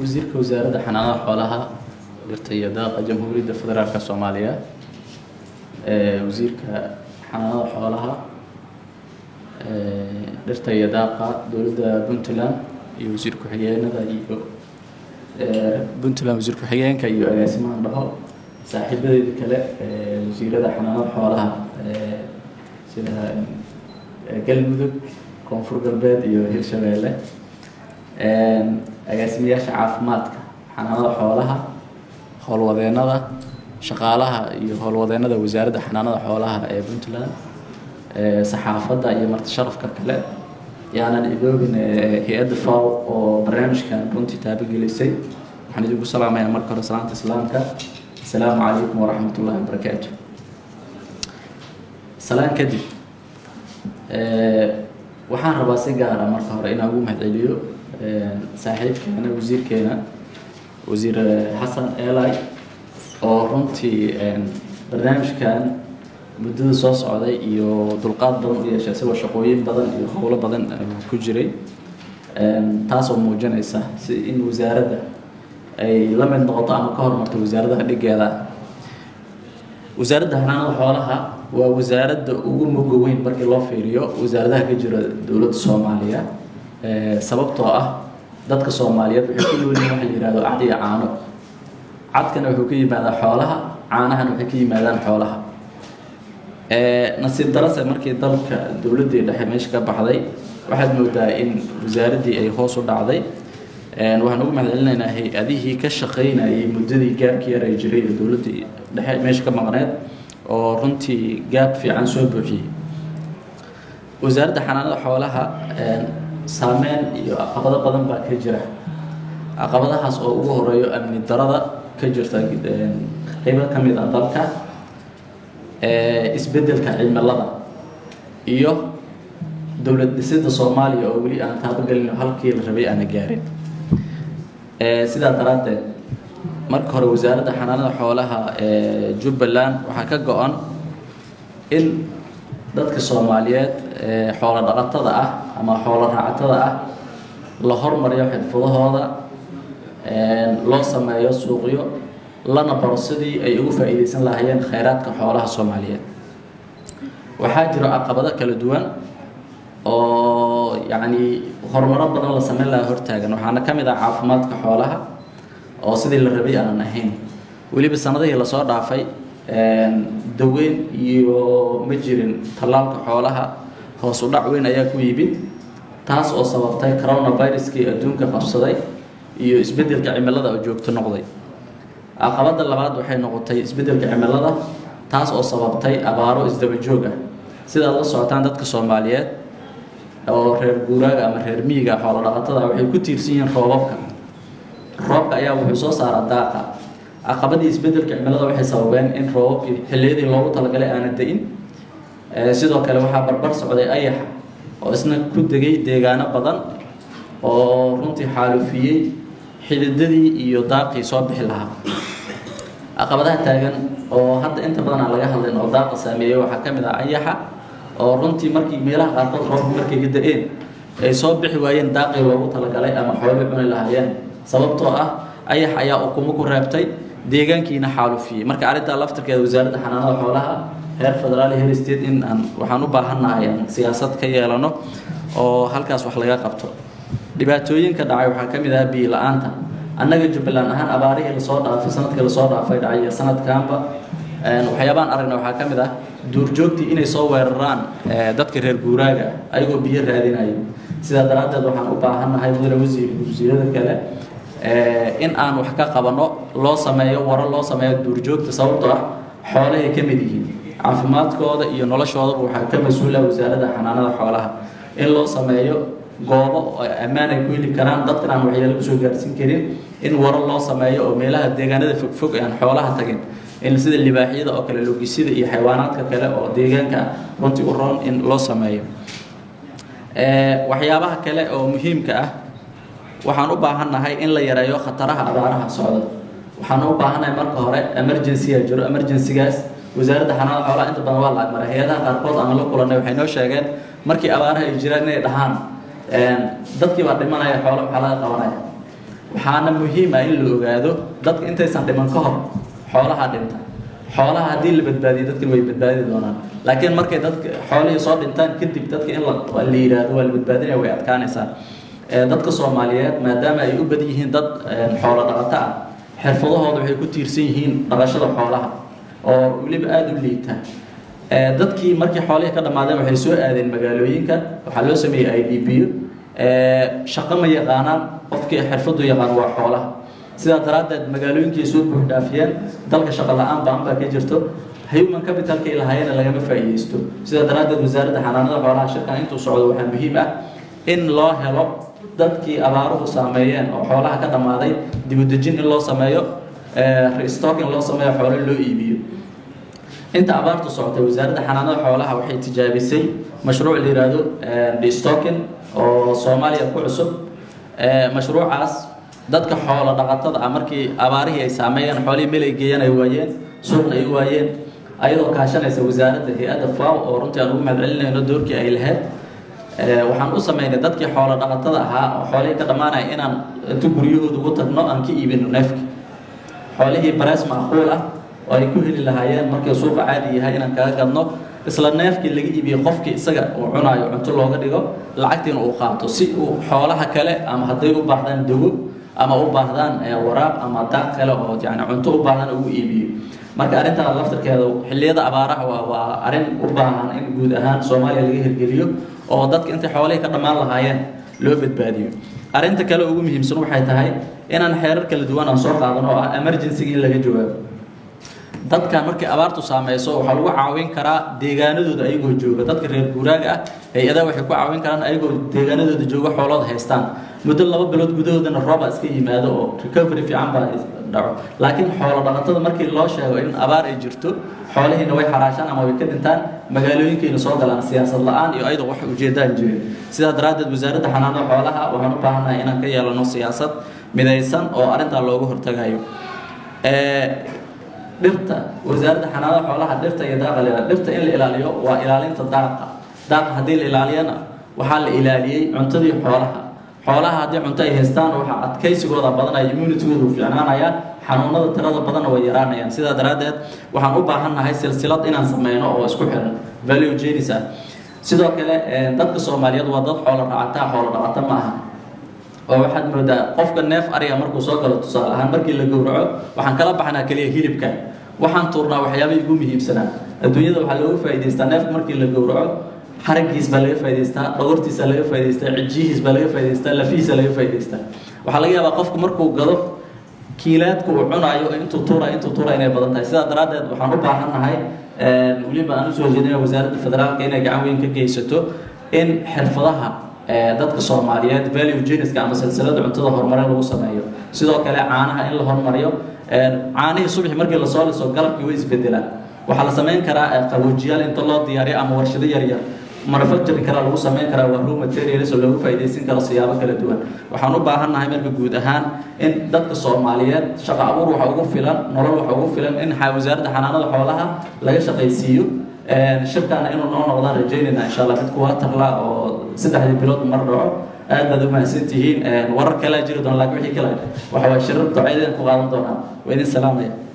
wasiirka wasaaradda xanaanada xoolaha dhirta iyo daaqa jamhuuriyadda federaalka soomaaliya wasiirka xanaanada xoolaha dhirta iyo daaqa dowladda puntland iyo wasiir ku-xigeenada iyo puntland wasiir ku-xigeenka iyo agaasimaha dhaho saaxiibadeeda kale wasiirada xanaanada xoolaha sida galmudug koonfur galbeed iyo hirshabeelle agaasimayaasha caafimaadka xanaanada xoolaha howlwadeenada shaqaalaha iyo howlwadeenada wasaaradda xanaanada xoolaha ee puntland saxaafadda iyo marti sharafka kale yaanan idoogin hay-adda faw oo barnaamijkan runtii taabagelisay waxaan idinku salaamayaa marka hore salaanta islaamka asalaamu calaykum waraxmat ullahi wabarakaatu salaan kadib waxaan rabaa si gaara marka hore inaan ugu mahadceliyo saaxiibkeena wasiirkeena wasiir xasan eelay oo runtii barnaamijkan muddada soo socday iyo dulqaad badan u yeeshay isagoo shaqooyin badan iyo howlo badan ku jiray taasoo muujinaysa si in wasaaradda ay la mid noqoto ama ka hormarto wasaaradaha dhigeeda wasaaradda xanaanada xoolaha waa wasaaradda ugu muga weyn markii loo fiiriyo wasaaradaha ka jira dowladda soomaaliya sababtoo ah dadka soomaaliyeed waxay ku noolyihin waxa la yihahdo cad iyo caano cadkana wuxuu ka yimaadaa xoolaha caanahana waxay ka yimaadaan xoolaha nasiib darase markii dalka dowladdii dhexe meesha ka baxday waxaad moodaa in wasaaraddii ay hoos u dhacday waxaan ugu mahadcelinaynaa hay-adihii ka shaqaynayay muddadii gaabkii yar ay jiray ee dowladdii dhexe meesha ka maqneed oo runtii gaab fiican soo buuxiyey wasaaradda xanaanada xoolaha saameyn iyo caqabado badan baa ka jira caqabadahaas oo ugu horeeyo amni darada ka jirta qeybo ka mid a dalka isbeddelka cimilada iyo dowlad dhisidda soomaaliya oo weli aan taabagelin halkii la rabay aana gaarin sidaa daraaddeed marka hore wasaaradda xanaanada xoolaha ee jubbaland waxaa ka go-an in dadka soomaaliyeed xoolo dhaqatada ah ama xoolo raacatada ah la hormariyo xirfadahooda loo sameeyo suuqyo lana baro sidii ay ugu faa'iidaysan lahaayeen khayraadka xoolaha soomaaliyeed waxaa jiro caqabado kala duwan oo yacni horumaro badan la sameyn lahaa hortaagan waxaana ka mid ah caafimaadka xoolaha oo sidii la rabay aanan ahayn weliba sanadihii lasoo dhaafay daweyn iyo ma jirin tallaalka xoolaha hoos u dhac weyn ayaa ku yimid taas oo sababtay coronaviruskii adduunka qabsaday iyo isbeddelka cimilada oo joogto noqday caqabadda labaad waxay noqotay isbeddelka cimilada taas oo sababtay abaaro isdaba joog ah sidaad la socotaan dadka soomaaliyeed oo reer guuraaga ama reer miyiga xoolo dhaqatada waxay ku tiirsan yihiin roobabka roobka ayaa wuxuu soo saaraa daaqa caqabadii isbeddelka cimilada waxay sababeen in roobabkii xilliyadii loogu talagalay aanan da-in sidoo kale waxaa barbar socday ayaxa oo isna ku degay deegaano badan oo runtii xaalufiyey xididadii iyo daaqii soo bixi lahaa caqabadaha taagan oo hadda inta badan aan laga hadlayn oo daaqa saameeyey waxaa ka mid ah ayaxa oo runtii markii meelaha qaarkood roobka markay ka da-een ay soo bixi waayeen daaqii loogu talagalay ama xoolay cuni lahaayeen sababtoo ah ayax ayaa ukumo ku reebtay deegaankiina xaalufiyey marka arrintaa laftirkeeda wasaaradda xanaanada xoolaha heer federaal heer state in aan waxaan u baahannahay aan siyaasad ka yeelano oo halkaas wax laga qabto dhibaatooyinka dhacay waxaa ka mid ah biyo la-aanta annaga jubbaland ahaan abaarihii lasoo dhaafay sanadkii lasoo dhaafay dhacay sanadkaanba waxyaabaan aragna waxaa ka mid ah duurjoogtii inay soo weeraraan dadka reer guuraaga ayagoo biyo raadinayo sidaa daraaddeed waxaan u baahannahay mudane wasiir wasiirada kale in aan wax ka qabano loo sameeyo waro loo sameeyo duurjoogta sababtoo ah xoolahay ka mid yihiin caafimaadkooda iyo noloshoodaba waxaa ka mas-uula wasaaradda xanaanada xoolaha in loo sameeyo goobo ammaan ay ku heli karaan dadkan aan waxyaalo kusoo gaarsiin karin in waro loo sameeyo oo meelaha deegaanada fogfog aan xoolaha tagin in sida libaaxyada oo kale logisida iyo xayawaanaadka kale oo deegaanka runtii u roon in loo sameeyo waxyaabaha kale oo muhiimka ah waxaan u baahannahay in la yareeyo khataraha abaaraha socda waxaan u baahannahay marka hore emergency jiro emergencygaas wasaaradda xanaanada xoolaha inta badan waa la agmaray hay-adaha qaarkood aan la kulanay waxay noo sheegeen markii abaaraha ay jiraan inay dhahaan dadkii baa dhimanaya xoolo maxaa laga qabanaya waxaana muhiim ah in la ogaado dadka intaysan dhiman ka hor xoolaha dhinta xoolaha haddii la badbaadiyo dadkan way badbaadi doonaan laakiin markay dadka xoolihii soo dhintaan kadib dadka in la la yidhaahdo waa la badbaadinaya way adkaanaysaa dadka soomaaliyeed maadaama ay u badan yihiin dad xoolo dhaqato ah xirfadahooda waxay ku tiirsan yihiin dhaqashada xoolaha oo weliba aada u liita dadkii markii xoolihii ka dhammaadeen waxay soo aadeen magaalooyinka waxaa loo sameeyey i d b shaqo ma yaqaanaan qofkii xirfadu yaqaan waa xoolaha sidaa daraaddeed magaalooyinkii soo buuxdhaafiyeen dalka shaqo la-aan baan baa ka jirto human capitalka ay lahaayeen lagama faa'iideysto sidaa daraaddeed wasaaradda xanaanada xoolaha shirkan intuu socdo waxaa muhiim ah in loo helo dadkii abaaruhu saameeyeen oo xoolaha ka dhammaaday dibudejin in loo sameeyo restocking loo sameeyo xoolo loo iibiyo inta abaartu socotay wasaaradda xanaanada xoolaha waxay tijaabisay mashruuc la yidhaahdo destocking oo soomaaliya ku cusub mashruucaas dadka xoolo dhaqatada ah markii abaarihii ay saameeyeen xoolihii meel ay geeyeen ay waayeen suuqna ay waayeen ayadoo kaashanaysa wasaaradda hay-adda faw oo runtii aan ugu mahadcelinayno doorkii ay lahayd waxaan u sameynay dadkii xoolo dhaqatada ahaa oo xoolihii ka dhammaanaya inaan intu guryahooda ugu tagno aan ka iibino neefki xoolihii barees macquul ah oo ay ku heli lahaayeen markii suuqa caadi yahay inaan kaga gadno isla neefkii laga iibiyey qofkii isaga uu cunaayo cunto looga dhigo lacagtiina uu qaato si uu xoolaha kale ama hadday u baahdaan dogo ama u baahdaan waraaq ama daaq kale oo yani cunto u baahdaan ugu iibiyo marka arrintan laftirkeeda xilliyada abaaraha waa waa arrin u baahan in guud ahaan soomaaliya laga hirgeliyo oo dadka intay xoolihii ka dhammaan lahaayeen loo badbaadiyo arrinta kale ugu muhiimsan waxay tahay inaan xeerar kala duwan aan soo qaadano oo ah emergency-ga in laga jawaabo dadkan markay abaartu saameyso waxaa lagu caawin karaa deegaanadooda ayagoo jooga dadka reer guuraaga ah hay-adaha waxay ku caawin karaan ayagoo deegaanadooda jooga xoolooda haystaan muddo laba bilood gudahoodana rooba iska yimaado oo recovery fiican baa dhaco laakiin xoolo dhaqatada markii loo sheego in abaar ay jirto xoolihiina way xaraashaan ama way ka dhintaan magaalooyinkayna soo galaan siyaasad la-aan iyo ayadoo wax ujeedaan jirin sidaa daraaddeed wasaaradda xanaanada xoolaha waxaan u baahannahay inaan ka yeelano siyaasad midaysan oo arrintaa looga hortagayo dhirta wasaaradda xanaanada xoolaha dhirta iyo daaqa la dhirta in la ilaaliyo waa ilaalinta daaqa daaqa haddii la ilaaliyana waxaa la ilaaliyey cuntadii xoolaha xoolaha haddii cunto ay haystaan waxaa adkaysigooda badanaya immunitygooda u fiicnaanaya xanuunada tirada badanna way yaraanayaan sidaa daraaddeed waxaan u baahannahay silsilad inaan sameyno oo isku xiran value genis ah sidoo kale dadka soomaaliyeed waa dad xoolo racataa xoolo dhaqata ma aha oo waxaad moodaa qofka neef ariga markuu soo galo tusaale ahaan markii la gowraco waxaan kala baxnaa keliya hilibka waxaan tuurnaa waxyaabahii ugu muhiimsanaa adduunyada waxaa looga faa'idaystaa neefka markii la gowraco xaragiis baa laga faa'idaystaa dhogortiisa laga faa'idaystaa cijihiis baa laga faa'idaystaa lafihiisa laga faa'idaystaa waxaa laga yaabaa qofku markuu gado kiilaadka uu cunaayo intuu tuura intuu tuura inay badan tahay sidaa daraaddeed waxaan u baahannahay weliba aan usoo jeedinaya wasaaradda federaalka inay gacan weyn ka geysato in xirfadaha dadka soomaaliyeed value geniska ama silsilada cuntada horumarin lagu sameeyo sidoo kale caanaha in la horumariyo caanihii subaxi markii lasoo liso galabkii way isbedelaan waxaa la samayn karaa qaboojiyaal inta loo diyaariyo ama warshado yaryar manufacturing karaa lagu samayn karaa waa raw materials oo loogu faa'iidaysan karo siyaabo kala duwan waxaan u baahannahay marka guud ahaan in dadka soomaaliyeed shaqo abuur waxa ugu filan nolol waxa ugu filan in wasaaradda xanaanada xoolaha laga shaqaysiiyo shirkaana inuu noo noqdaan rajaynayna insha allah mid kuwa tarla oo saddexdii bilood mar dhaco aad baad u mahadsan tihiin warar kalaa jiri doona laakiin wixii kale waxa waa shirar ducaydeen ku qaadan doonaa waa idin salaamaya